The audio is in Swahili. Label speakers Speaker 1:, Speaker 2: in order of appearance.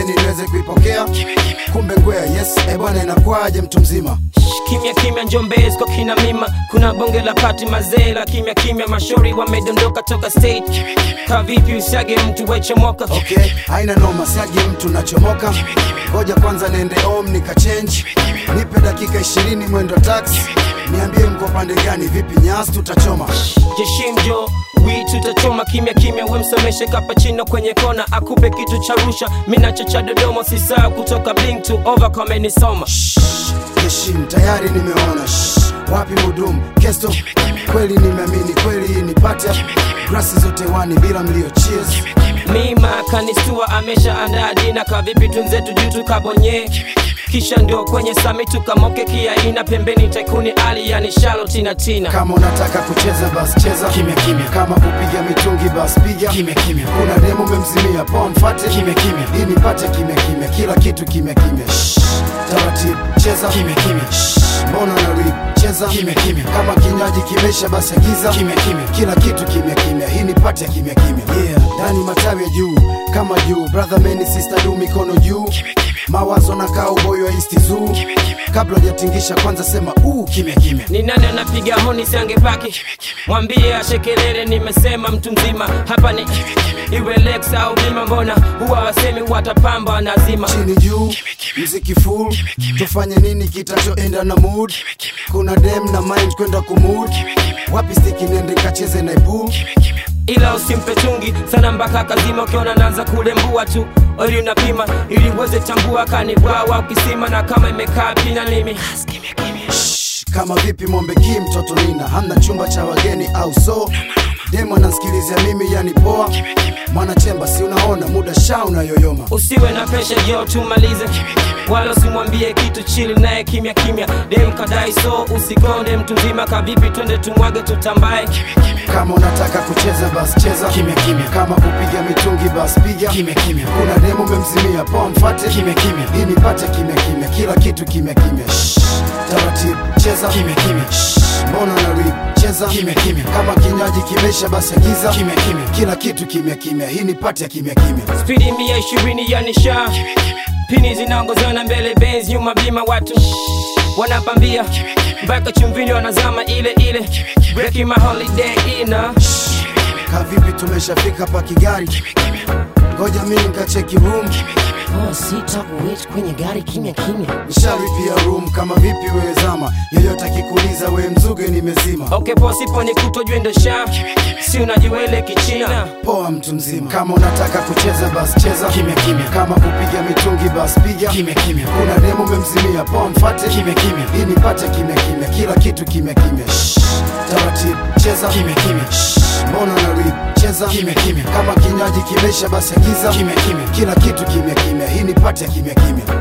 Speaker 1: pembeni niweze kuipokea kumbe ngwea yes e bwana inakwaje mtu mzima
Speaker 2: kimya kimya njombezi kwa kina mima kuna bonge la pati mazee la kimya kimya mashauri wamedondoka toka stage ka vipi usiage mtu wechomoka
Speaker 1: okay haina noma siagi mtu nachomoka ngoja kwanza niende om nikachange nipe dakika ishirini mwendo taxi niambie mko pande gani vipi nyasi tutachoma
Speaker 2: jeshimjo wi tutachoma kimya kimya wemsomeshe kapachino kwenye kona akupe kitu cha rusha minacho cha dodoma sisaa kutoka blink to over kamenisoma
Speaker 1: heshim tayari nimeona Shh, wapi mudumu kesto kweli nimeamini kweli hii ni pata grasi zote wani bila mlio cheers
Speaker 2: mima kanistua amesha andaa dina kavipi tunzetu juu tukabonye kisha ndio kwenye sami tukamoke kiaina pembeni taikuni ali yani shalo tina tina
Speaker 1: kama unataka kucheza bas cheza kimya kimya kama kupiga mitungi bas piga kimya kimya kuna demo umemzimia poa mfate kimya kimya hii nipate kimya kimya kila kitu kimya kimya Shh, taratibu cheza kimya kimya Shh, mbona na rip cheza kimya kimya kama kinywaji kimesha basi agiza kimya kimya kila kitu kimya kimya hii nipate ya kimya kimya yeah ndani matawi ya juu kama juu brother man sister du mikono juu mawazo na kaa uboyo wa east zoo kabla hujatingisha kwanza sema uu kimya kimya
Speaker 2: ni nani anapiga honi siangepaki mwambie ashekelele nimesema mtu mzima hapa ni iwe lex au bima mbona huwa wasemi watapamba nazima
Speaker 1: chini juu mziki full tufanye nini kitachoenda na mood kuna dem na mind kwenda kumood wapi stiki nende kacheze na pool
Speaker 2: ila usimpe tungi sana mpaka kazima ukiona naanza kulembua tu ili unapima ili uweze tambua kanibwawa ukisima na kama imekaa pina limi
Speaker 1: Shh, kama vipi mombe ki mtoto nina hamna chumba cha wageni au so demo anansikilizia mimi yani poa mwanachemba si unaona muda sha unayoyoma
Speaker 2: usiwe na pesha jo tumalize wala usimwambie kitu chili naye kimya kimya dem kadai so usikonde mtu mzima kavipi twende tumwage tutambae
Speaker 1: kama unataka kucheza bas cheza kimya kimya kama kupiga mitungi bas piga kimya kimya kuna demo umemzimia poa mfate kimya kimya hii nipate kimya kimya kila kitu kimya kimya Shh, taratibu cheza kimya kimya Shh, mbona na rip cheza kimya kimya kama kinywaji kimesha basi agiza kimya kimya kila kitu kimya kimya hii nipate ya kimya kimya
Speaker 2: spidi mia ishirini ya nisha pini zinaongozana mbele benz nyuma bima watu wanapambia mpaka chumvini wanazama ile ile breaking my holiday ina
Speaker 1: kavipi tumeshafika pa kigari ngoja mimi nikacheki room
Speaker 3: Oh, sita kuwait kwenye gari kimya kimya
Speaker 1: nishalipia room kama vipi wewe zama yeyote akikuuliza we mzuge nimezima
Speaker 2: okay posipo ni kutojwendo sha si unajiwele kichina
Speaker 1: poa mtu mzima kama unataka kucheza bas cheza kimya kimya kama kupiga mitungi bas piga kimya kimya kuna demo umemzimia poa mfate kimya kimya hii nipate kimya kimya kila kitu kimya kimya Shh, taratibu cheza kimya kimya Shh, mbona na rip cheza kimya kimya kama kinywaji kimesha basi agiza kimya kimya kila kitu kimya kimya hii nipate ya kimya kimya